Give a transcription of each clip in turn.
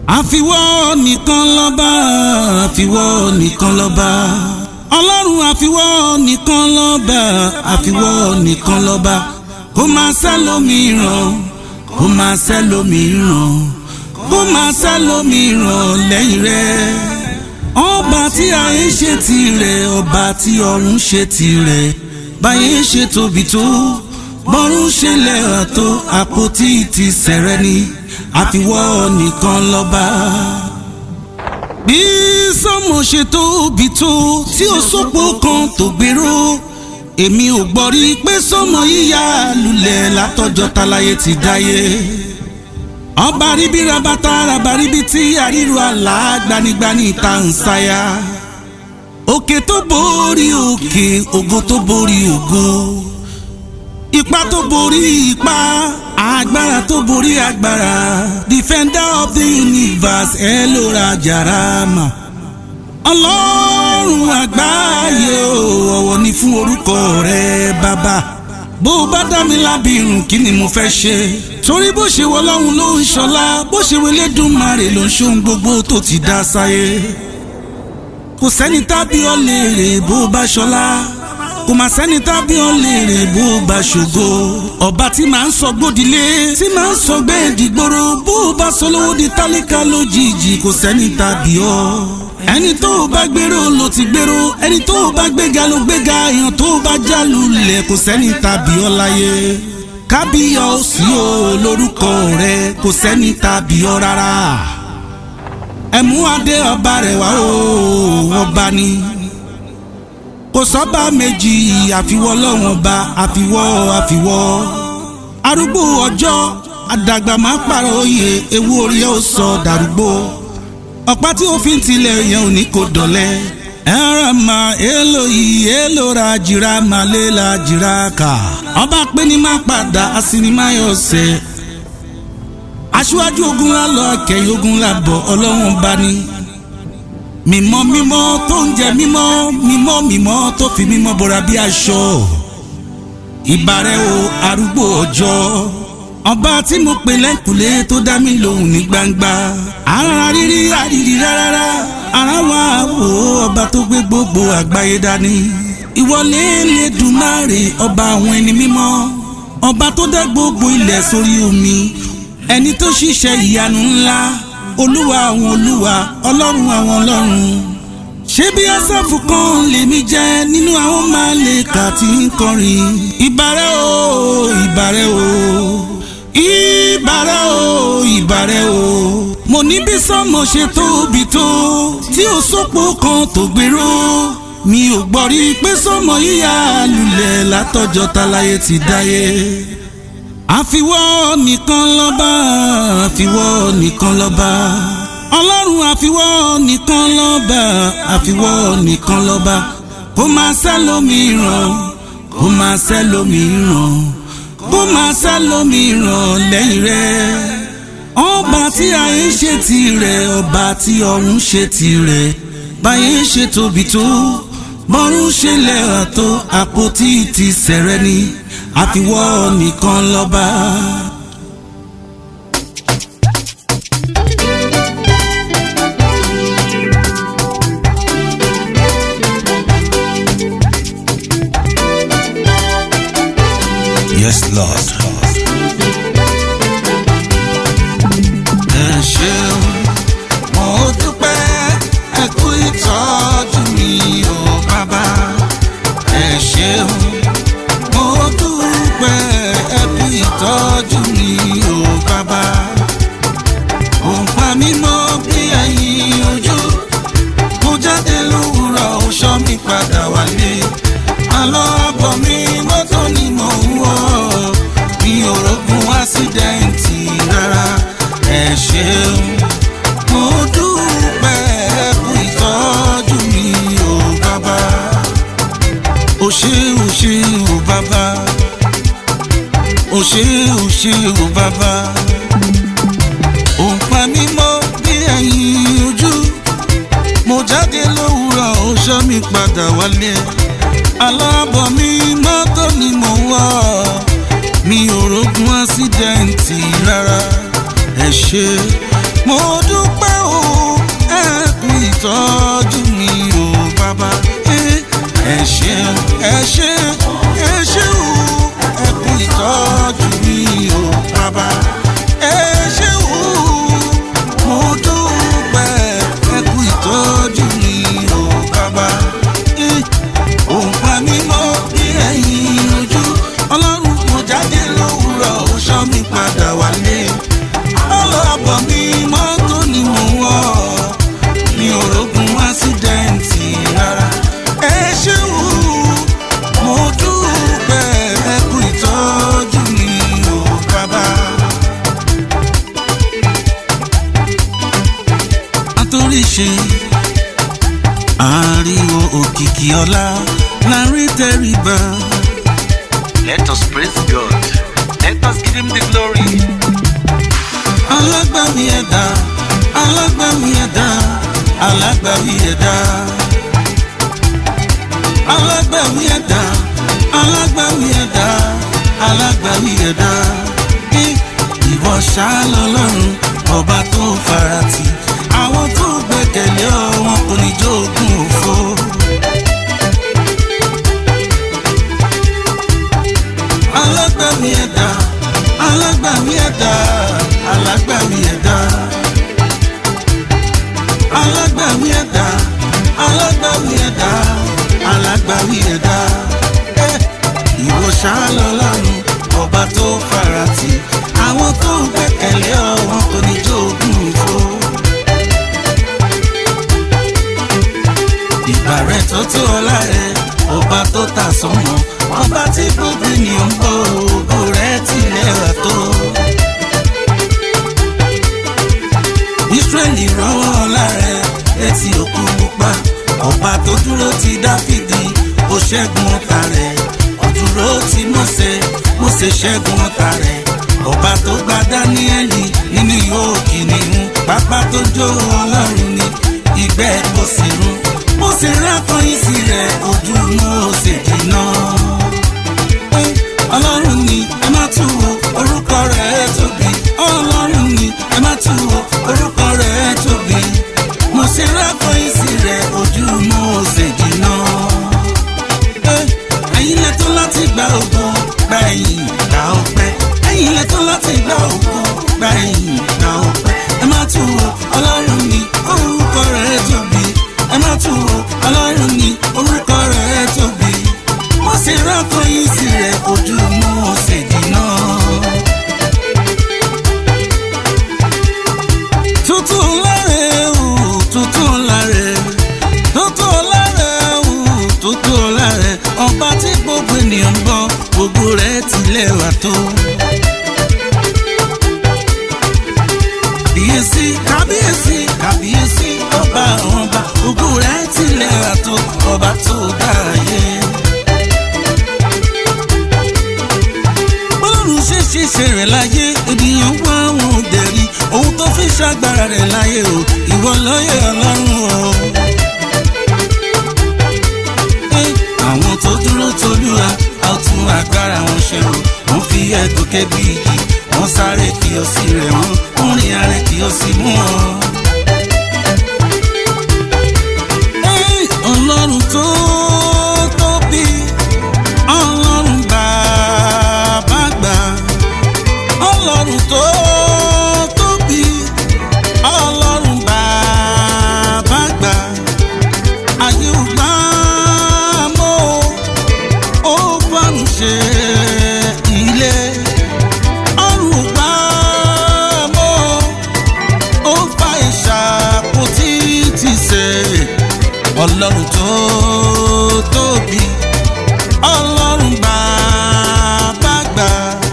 àfiwọ́ nìkan lọ́ba àfiwọ́ nìkan lọ́ba ọlọ́run àfiwọ́ nìkan lọ́ba àfiwọ́ nìkan lọ́ba kó máa sẹ́lómìíràn kó máa sẹ́lómìíràn kó máa sẹ́lómìíràn lẹ́yìn rẹ̀ ọba tí ayé ṣe tirẹ̀ ọba tí ọ̀run ṣe tirẹ̀ báyé ṣe tóbi tó bọ́rún ṣe lẹ́hà tó àpótí ti sẹ̀rẹ̀ ni àfiwọ́ nìkan lọ́ba. bí sọ́mọ ṣe tóbi tó tí ó sọ́pọ̀ kan tó gbèrò èmi ò gbọ́ rí pé sọ́mọ yíyá lulẹ̀ látọjọ́ táláyé ti dáyé. ọba ríbi rabata rabaríbi tí àríru àlá gbanigbani ta ń sáyà. òkè tó borí òkè ògo tó borí ògo ipa tó borí ipa agbára tó borí agbára defender of the universe ẹ ló ra jarama ọlọ́run àgbáyé o ọ̀wọ̀ ni fún orúkọ rẹ bàbá bó o bá dá mi lábìrún kí ni mo fẹ́ ṣe torí bó ṣe wọ ọlọ́run ló ń ṣọlá bó ṣe wọlé dùnmarè ló ń ṣohun gbogbo tó ti dá sáyé kò sẹ́ni tábí ọ lè rè bó o bá ṣọlá kò má sẹ́ni tábí ọ lè rè bó o bá ṣògo ọba tí màá ń sọ gbódìlé tí màá ń sọ gbé ìdìgbòrò bó o bá sọ lówó di tálíkà lójijì kò sẹ́ni tábí ọ ẹni tó o bá gbèrò ló ti gbèrò ẹni tó o bá gbéga ló gbéga èèyàn tó o bá já lulẹ̀ kò sẹ́ni tábí ọ láyé kábíyọ̀ ó sí o lórúkọ rẹ kò sẹ́ni tábí ọ rárá ẹ̀mú adé ọba rẹ̀ wá o ọba ni kò sọ́ba méjì àfiwọ́ lọ́wọ́n ba àfiwọ́ àfiwọ́ arúgbó ọjọ́ àdàgbà máa pààrọ̀ oyè ewu orí ẹ̀ ó sọ dàrúgbó ọ̀pá tí ó fi ń tilẹ̀ yẹn ò ní kó dọ̀lẹ́ ẹ̀rọ ma èlò yìí èlò ra jìrà má lé la jìrà kà ọba pé ní má padà asinimáyọ̀ sẹ́ aṣíwájú ogun la lọ kẹyìn ogun la bọ̀ ọlọ́run bá ní mímọ́ mímọ́ tó ń jẹ mímọ́ mímọ́ mímọ́ tó fi mímọ́ bora bí aṣọ ìbàrẹ̀ o arúgbó ọjọ́ ọba tí mo pè lẹ́kùlé tó dá mi lóhùn ní gbangba ara rírí àrírí rárá ara wa wò ọba tó gbé gbogbo àgbáyé dání ìwọlé lẹ́dùnmáre ọba àwọn ẹni mímọ́ ọba tó dá gbogbo ilẹ̀ sórí omi ẹni tó ṣiṣẹ́ ìyanu ńlá olúwa àwọn olúwa ọlọ́run àwọn ọlọ́run ṣé bí asáfù kan lèmi jẹ́ nínú àwọn màlẹ́kà tí ń kọrin ìbàrẹ̀ o ìbàrẹ̀ o ìbàrẹ̀ o ìbàrẹ̀ o mo ní bí sọ́mọ ṣe tóbi tó tí ó sọ́pọ̀ kan tó gbèrò mi ò gbọ́ rí pé sọ́mọ yíyá lulẹ̀ látọjọ́ táláyé ti dáyé àfiwọ́ nìkan lọ́ba àfiwọ́ nìkan lọ́ba ọlọ́run àfiwọ́ nìkan lọ́ba àfiwọ́ nìkan lọ́ba kó máa sẹ́lómìíràn kó máa sẹ́lómìíràn kó máa sẹ́lómìíràn lẹ́yìn rẹ̀ ọba tí ayé ṣe tirẹ̀ ọba tí ọ̀run ṣe tirẹ̀ báyé ṣe tóbi tó bọ́rún ṣe lẹ́hà tó àpótí ti sẹ̀rẹ̀ ni àfiwọ́ nìkan lọ́ba. Yes, Lord. ẹ ṣeun mo dúpẹ́ ẹ kú ìtọ́jú mi ò bàbá ẹ ṣeun mo dúpẹ́ ẹ kú ìtọ́jú mi ò bàbá òǹpa mi mọ́ bí ẹyin ojú mo jáde lówùrọ̀ ó ṣọ́ mi padà wálé àlọ́ àbọ̀ mi mọ́tò ni mò ń wọ̀ mi ò rógun ásídẹ́ǹtì rárá ẹ ṣeun mo dúpẹ́ ẹ kú ìtọ́jú mi ò bàbá o ṣé o ṣé o bàbá o ṣé o ṣé o bàbá òǹpa mi mọ́ bí ẹyin ojú mo jáde lówùrọ̀ ó ṣọ́ mi padà wálé alábọ̀ mi mọ́tò ni mò ń wọ̀ mi ò rógun ásídẹ́ǹtì rárá ẹ ṣé mo dúpẹ́ o ẹ kú ìtọ́jú mi o bàbá ẹ ṣé ẹ ṣé ẹ ṣé o ẹ kú ìtọ́jú mi o bàbá ẹ ṣé o mo dúpẹ́ ẹ kú ìtọ́jú mi o bàbá òun pa mí mọ́ bí ẹ̀yìn ojú ọlọ́run mo jáde lówùrọ̀ ó ṣọ́ mi padà wálé ọlọ́bọ̀ mi mọ́tò ni mo wọ̀ mi ò rógun ásídẹ́ǹtì rárá ẹ ṣeun mo dúpẹ́ ẹ kú ìtọ́jú mi ò bàbá. àtòrí ṣe ariwo òkìkí ọlá lárí tẹríba. Let us praise God. Let us give him the glory. alágbàwí ẹ̀dá alágbàwí ẹ̀dá alágbàwí ẹ̀dá alágbàwí ẹ̀dá alágbàwí ẹ̀dá alágbàwí ẹ̀dá Ẹ, ìwọ ṣáá lọ́lọ́run ọba tó farati àwọn tó gbẹ́kẹ̀lé ọ wọn kò ní jogún òfo. alágbàwí ẹ̀dá alágbàwí ẹ̀dá alágbàwí ẹ̀dá alágbàwí ẹ̀dá alágbàwí ẹ̀dá alágbàwí ẹ̀dá ẹ ìwọ ṣáá lọ́lọ́run ọba tó farati àwọn tó ń gbẹ́kẹ̀lé ọ wọn kò ní jogún òfo. ìgbà rẹ tó tó ọlá rẹ ọba tó ta sọmọ ọba tí gbogbo ènìyàn ń bọ ògo rẹ tilẹ̀ wà tó. Ísírẹ́lì rọ́wọ́ ọlá rẹ létí òkun pupa ọba tó dúró ti Dáfídì ó ṣẹ́gun ọ̀tá rẹ̀ ó dúró ti Mósè Mósè ṣẹ́gun ọ̀tá rẹ̀ ọba tó gba Dáníẹ́lì nínú ihò kìnìún pápá tó jó ọlọ́run ni ìgbẹ́ kò sí run Mósè rákọyìn sí rẹ̀ ojú Mósè jìnnà. Pé ọlọ́run ni ẹ má tún wo orúkọ rẹ̀ tóbi ọlọ́run ni ẹ má tún wo orúkọ rẹ̀ tóbi Mósè rákọyìn sí rẹ̀ ojú Mósè jìnnà. Pé ẹ̀yin lẹ́tọ́ láti gba ògo gba ẹ̀yìn gba ọpẹ́ ẹ̀yin lẹ́tọ́ láti gba ògo gba ẹ̀yìn gba ọpẹ́ ẹ má tún wo ọlọ́run ni orúkọ rẹ̀ tóbi ẹ má tún wo ọlọ́run ni orúkọ rẹ̀ tóbi wọ́n sì rákọyìn sí rẹ̀ ojú Mósè jìnnà. tuntun láre o tuntun láre tuntun láre o tuntun láre ọba tí gbogbo ènìyàn ń bọ gbogbo rẹ̀ tilẹ̀ wà tó. kábíyèsí kábíyèsí kábíyèsí ọba ọba ògo rẹ̀ tilẹ̀ wà tó ọba tó dá ayé. bọ́lọ́run ṣe ṣiṣẹ́ rẹ̀ láyé ènìyàn wá wọn ò dẹ̀rí ohun tó fi ṣàgbára rẹ̀ láyé o ìwọ lọ́yẹ̀ ọlọ́run o. Ẹ, àwọn tó dúró tolúwa a ó tún agbára wọn ṣe o wọ́n fi ẹ̀gùn kẹ́bí igi wọ́n sáré kí o sí rẹ̀ wọ́n wọ́n rìn arẹ kí o sì mú wọn. Ẹ, ọlọ́run tó tóbi ọlọ́run bàbá gbà ọlọ́run tó tóbi ọlọ́run bàbá gbà ayé ò gbà mọ́ ó fọ́n ṣe ilé ọ̀run ò gbà mọ́ ó fa ìṣàpótí ti ṣe ọlọ́run tó tóbi ọlọ́run bàbá gbà.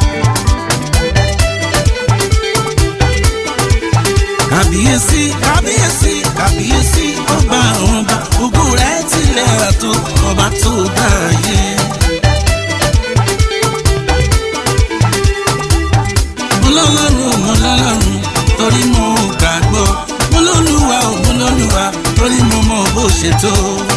kábíyèsí kábíyèsí kábíyèsí ọba ọba ògo rẹ̀ tilẹ̀ àtò ọba tó dáyé. mọlọ́lọ́run mọlọ́lọ́run torí mo gbàgbọ́ mọlọ́lùwà ò mọlọ́lùwà torí mo mọ bó ṣe tó.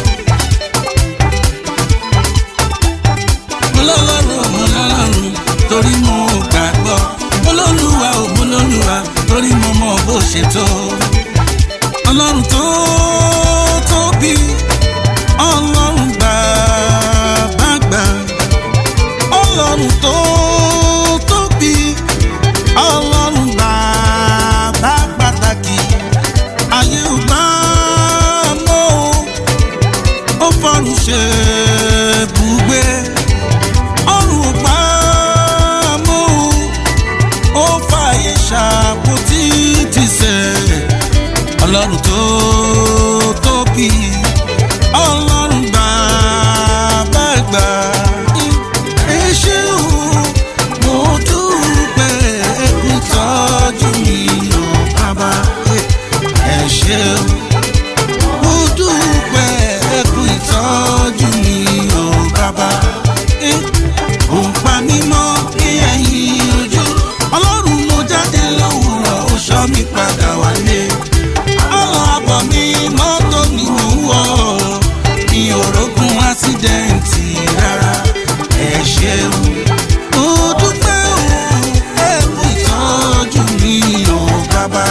mọlọ́lọ́run mọlọ́lọ́run torí mo gbàgbọ́ mọlọ́lùwà ò mọlọ́lùwà torí mo mọ bó bó ṣe tó ọlọ́run tó tóbi ọlọ́run bàbá gbà ọlọ́run tó tóbi ọlọ́run bàbá pàtàkì ayé ò gbà mọ́ ó fọ́run ṣe bùgbé ọ̀run ò gbà mọ́ ó fààyè ṣàpótí tìṣẹ́ ọlọ́run tó tóbi ọlọ́run bàbá gbà ẹ ṣé o mo dúpẹ́ ẹkú tọ́jú mi ò bàbá ẹ ṣé o mo dúpẹ́ ẹkú ìtọ́jú mi ò bàbá ò ń pa mí mọ́ ní ẹ̀yìn ojú ọlọ́run mo jáde lówùrọ̀ ó ṣọ́ mi padà wálé ọlọ́ àbọ̀ mi mọ́tò ni mò ń wọ̀ mi ò rógun ásídẹ̀ǹtì rárá ẹ ṣeun mo dúpẹ́ o ẹ kú ìtọ́jú mi ò bàbá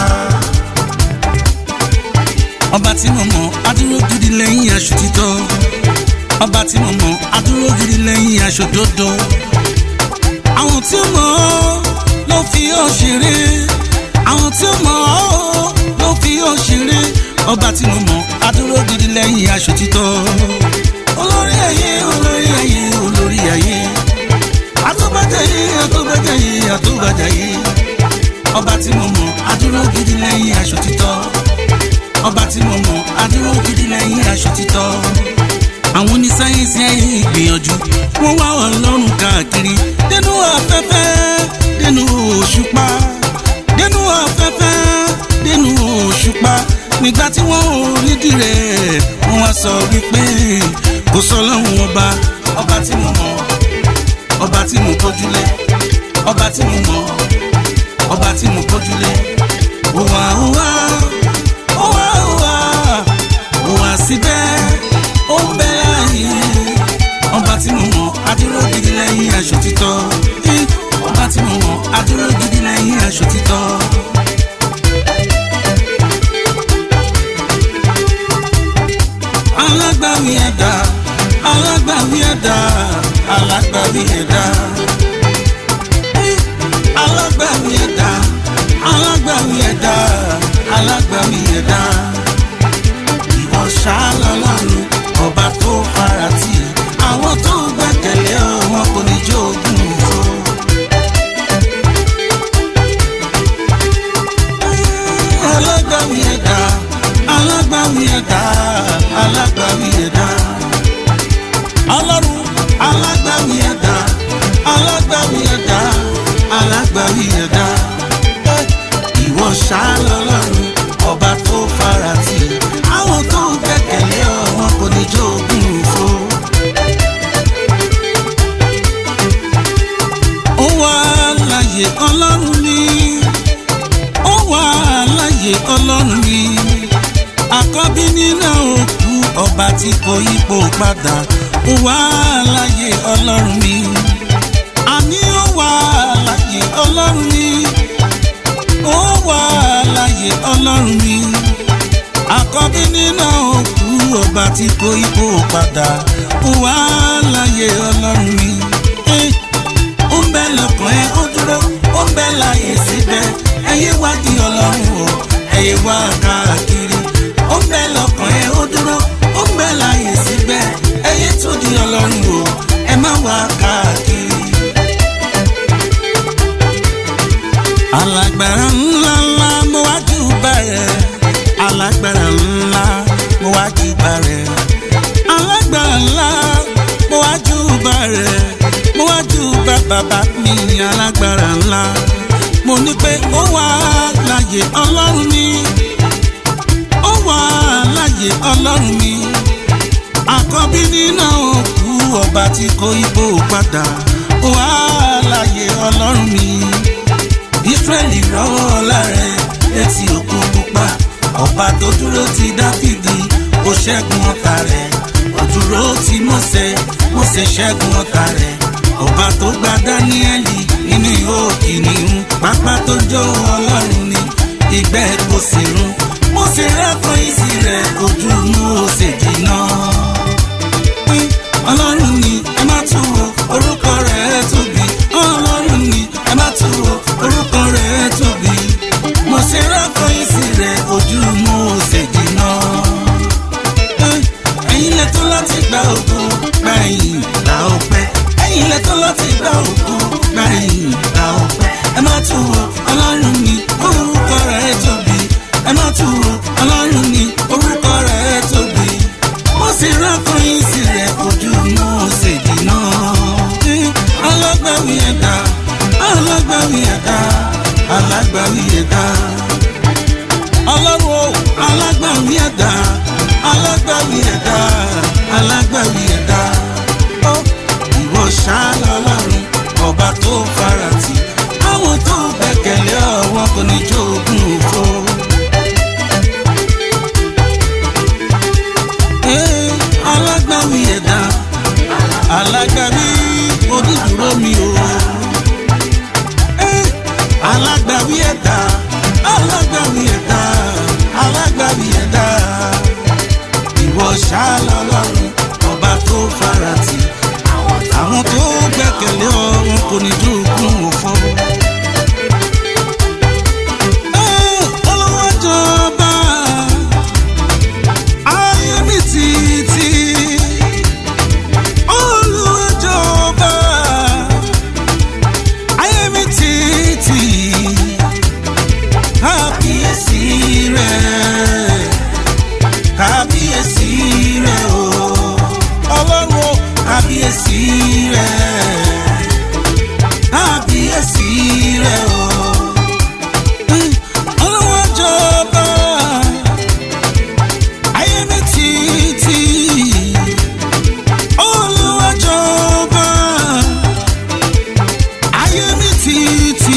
ọba tí mo mọ̀ adúró gidi lẹ́yìn aṣọ títọ́ ọba tí mo mọ̀ adúró gidi lẹ́yìn aṣọ dódó àwọn tí ó mọ̀ ọ́ ló fi ọ́ ṣeré àwọn tí ó mọ̀ ọ́ ló fi ọ́ ṣeré ọba tí mo mọ̀ adúró gidi lẹ́yìn aṣọ títọ́ olórí ayé olórí ayé olórí ayé àtúbàjáyé àtúbàjáyé àtúbàjáyé ọba tí mo mọ̀ adúró gidi lẹ́yìn aṣọ títọ́ ọba tí mo mọ̀ adúró gidi lẹ́yìn aṣọ títọ́ àwọn onísáyẹ́nsì ayé ìgbìyànjú wọ́n wá ọlọ́run káàkiri dénú afẹ́fẹ́ dénú òṣùpá dénú afẹ́fẹ́ dénú òṣùpá nígbà tí wọ́n ò nídìí rẹ̀ wọ́n wá sọ wípé kò sọ lọ́hùn ọba ọba tí mo mọ̀ ọba tí mo kọjúlé ọba tí mo mọ̀ ọba tí mo kọjúlé òwà òwà òwà òwà òwà síbẹ̀ ó ń bẹ láàyè ọba tí mo mọ̀ adúró gidi lẹ́yìn aṣọ títọ́ Eh, ọba tí mo mọ̀ adúró gidi lẹ́yìn aṣọ títọ́. alágbàwí ẹ̀dá alágbàwí ẹ̀dá alágbàwí ẹ̀dá Eh, alágbàwí ẹ̀dá alágbàwí ẹ̀dá alágbàwí ẹ̀dá ìwọ ṣáálọ́lọ́run ọba tó farati àwọn tó gbẹ́kẹ̀lé ọ wọn kò ní jogún òfo. alágbàwí ẹ̀dá alágbàwí ẹ̀dá alágbàwí ẹ̀dá ọlọ́run alágbàwí ẹ̀dá alágbàwí ẹ̀dá alágbàwí ẹ̀dá ìwọ ṣáálọ́lọ́run ọba tó farati àwọn tó gbẹ́kẹ̀lé ọ wọn kò ní jogún òfo. ó wà láyé ọlọ́run mi ó wà láyé ọlọ́run mi àkọ́bí nínú òkú ọba tí kò yípo padà ó wà láyé ọlọ́run mi àní ó wà láyé ọlọ́run mi ó wà láyé ọlọ́run mi àkọ́bí nínú òkú ọba tí kò ipò padà ó wà láyé ọlọ́run mi. Eh, ó ń bẹ lọ́kàn ẹ ó dúró ó ń bẹ láyé síbẹ̀ ẹyẹ wá di ọlọ́run o ẹyẹ wá káàkiri ó ń bẹ lọ́kàn ẹ ó dúró ó ń bẹ láyé síbẹ̀ ẹyẹ tó di ọlọ́run o ẹ má wá káàkiri. alágbára ńlá ńlá mo wá jù bẹ̀rẹ̀ alágbára ńlá mo wá jù bẹ̀rẹ̀ alágbára ńlá mo wá jù bẹ̀rẹ̀ mo wá jù bẹ̀ bàbá mi alágbára ńlá mo ní pé ó wà láyé ọlọ́run mi ó wà láyé ọlọ́run mi àkọ́bí nínú òkú ọba tí kò ibò padà ó wà láyé ọlọ́run mi israẹli rọwọ́ lára létí òkú pupa ọba tó dúró ti dáfídì ó ṣẹ́gun ọ̀tá rẹ̀ ó dúró ti mósè mósè ṣẹ́gun ọ̀tá rẹ̀ ọba tó gba dáníẹ́lì nínú ihò kìnìún pápá tó jó ọlọ́run ni ìgbẹ́ ọlọ́run o alágbàwí ẹ̀dá alágbàwí ẹ̀dá alágbàwí ẹ̀dá ó ìwọ ṣáálá ọlọ́run ọba tó farati àwọn tó gbẹ̀kẹ̀lé ọwọ́ kò ní jogún òfo. Ee, alágbàwí ẹ̀dá alágbàwí onídùúró mi o. Ee, alágbàwí ẹ̀dá alágbàwí ẹ̀dá alágbàwí ẹ̀dá ìwọ ṣáálá ọlọ́run ọba tó farati àwọn tó gbẹ̀kẹ̀lé ọ wọn kò ní jogún òfo. Ee, Olúwa jọba ayé mi títí Olúwa jọba ayé mi títí kábíyèsí rẹ kábíyèsí rẹ o ọlọ́run o kábíyèsí rẹ kábíyèsí rẹ o Olúwa jọba ayé mi títí Olúwa jọba ayé mi títí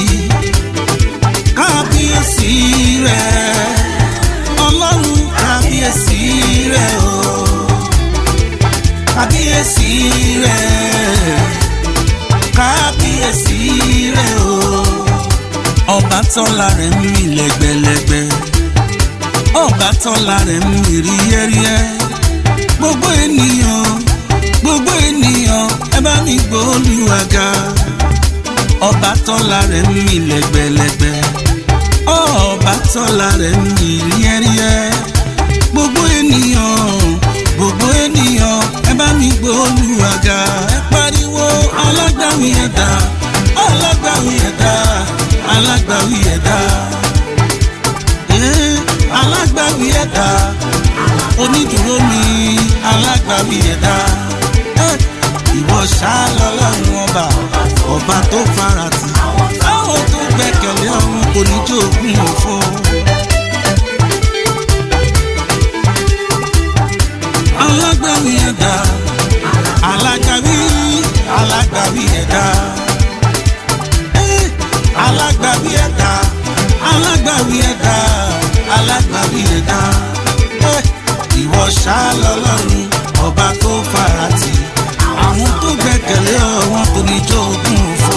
kábíyèsí rẹ ọlọ́run kábíyèsí rẹ o kábíyèsí rẹ kábíyèsí rẹ o ọba tọ́lá rẹ̀ ń mì lẹ́gbẹ̀lẹ́gbẹ̀ ọba tọ́lá rẹ̀ ń mì ríyẹ́ríyẹ́ gbogbo ènìyàn gbogbo ènìyàn ẹ bá mi gbóòlùwàgà ọba tọ́lá rẹ̀ ń mì lẹ́gbẹ̀lẹ́gbẹ̀ ọba tọ́lá rẹ̀ ń mì ríyẹ́ríyẹ́ gbogbo ènìyàn gbogbo ènìyàn ẹ bá mi gbóòlùwàgà ẹ pariwo alágbàwí ẹ̀dá alágbàwí ẹ̀dá alágbàwí ẹ̀dá Eh, alágbàwí ẹ̀dá onídùúró mi alágbàwí ẹ̀dá Eh, ìwọ ṣáálá ọlọ́run ọba ọba tó farati àwọn tó gbẹ̀kẹ̀lé ọ̀run kò ní jogún òfo. alágbàwí ẹ̀dá alágbàwí alágbàwí ẹ̀dá Eh, alágbàwí ẹ̀dá alágbàwí ẹ̀dá alágbàwí ẹ̀dá Eh, ìwọ ṣáálá ọlọ́run ọba tó farati àwọn tó gbẹ̀kẹ̀lé ọ wọn kò ní jogún òfo.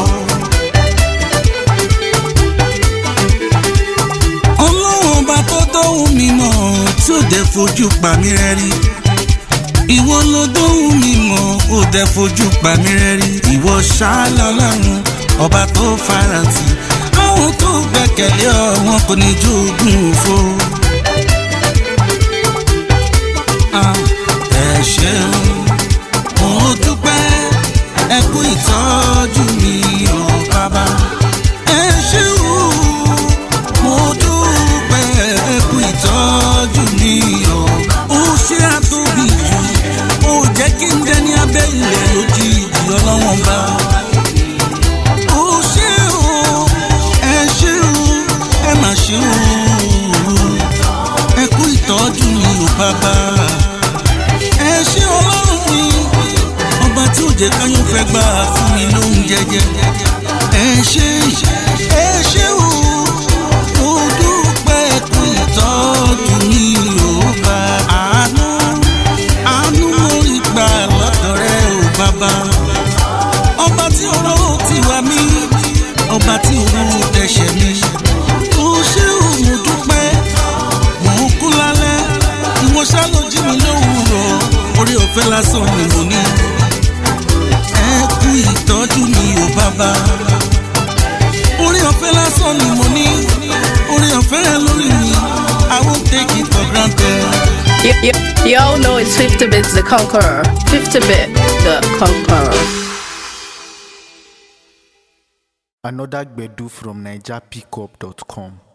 ọlọ́run ọba tó dóhùn mi mọ̀ tí ò dẹ̀ fojú pa mí rẹ́rí. ìwọ ló dóhùn mi mọ̀ ò dẹ̀ fojú pa mí rẹ́rí. ìwọ ṣáálá ọlọ́run ọba tó farati àwọn tó gbẹ̀kẹ̀lé ọ wọn kò ní jogún òfo. Ah, ẹ ṣeun mo dúpẹ́ ẹ kú ìtọ́jú mi ò bàbá. ẹ ṣé o mo dúpẹ́ ẹ kú ìtọ́jú mi ò. ó ṣe àtòbí jù ó jẹ́ kí n jẹ́ ní abẹ́ ilẹ̀ lójijì ọlọ́wọ́n bá. ó ṣe o ẹ ṣé o ẹ mà ṣe o ẹ kú ìtọ́jú mi ò bàbá ẹ ṣé ọlọ́run mi ọba tí ò jẹ́ káyọ̀ fẹ́ gbà fún mi lóhun jẹjẹ ẹ ṣé ẹ ṣé o mo dúpẹ́ kú ìtọ́jú mi ò bá àánú àánú mo rí gbà lọ́dọ̀ rẹ ò bàbá ọba tí ọ̀rọ̀ ti wà mí ọba tí ọ̀rọ̀ ẹ̀ṣẹ̀ mi ó ṣé o mo dúpẹ́ mò ń kú lálẹ́ ìwọ ṣá ló jí mi lówùúrọ̀ orí ọ̀fẹ́ lásán ni mo ní. ẹ kú ìtọ́jú mi ò bàbá. orí ọ̀fẹ́ lásán ni mo ní. orí ọ̀fẹ́ rẹ lórí mi I won't take it for granted. You, you, you all know it's 50 Bit the Conqueror. 50 Bit the Conqueror. Another Gbedu from NigerPickup.com.